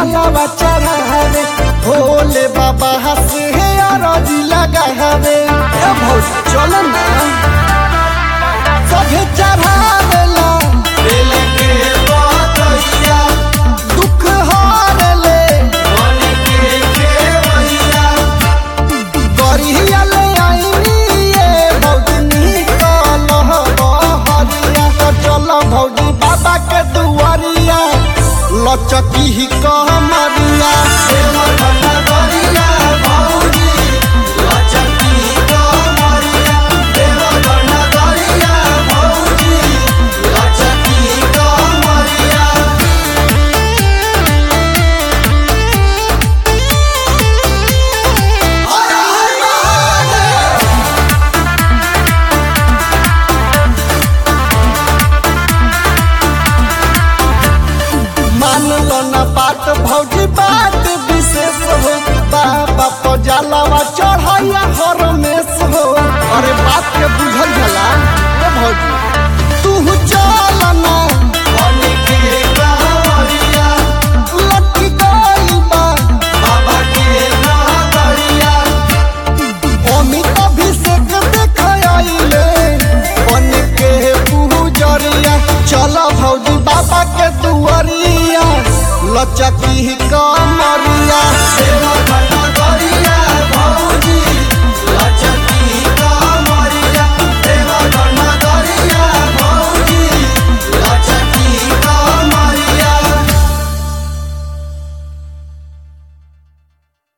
जलावा चढ़ावे भोले बाबा हंसे है अरजी लगावे ए भौज चल ना सभे चढ़ावेला दिल के बतैया दुख हारले मन के खेवैया गरिया ले आईनी ये भौजनी कल हरिया तो चल भौजी बाबा के दुआरिया लचकी ही कमर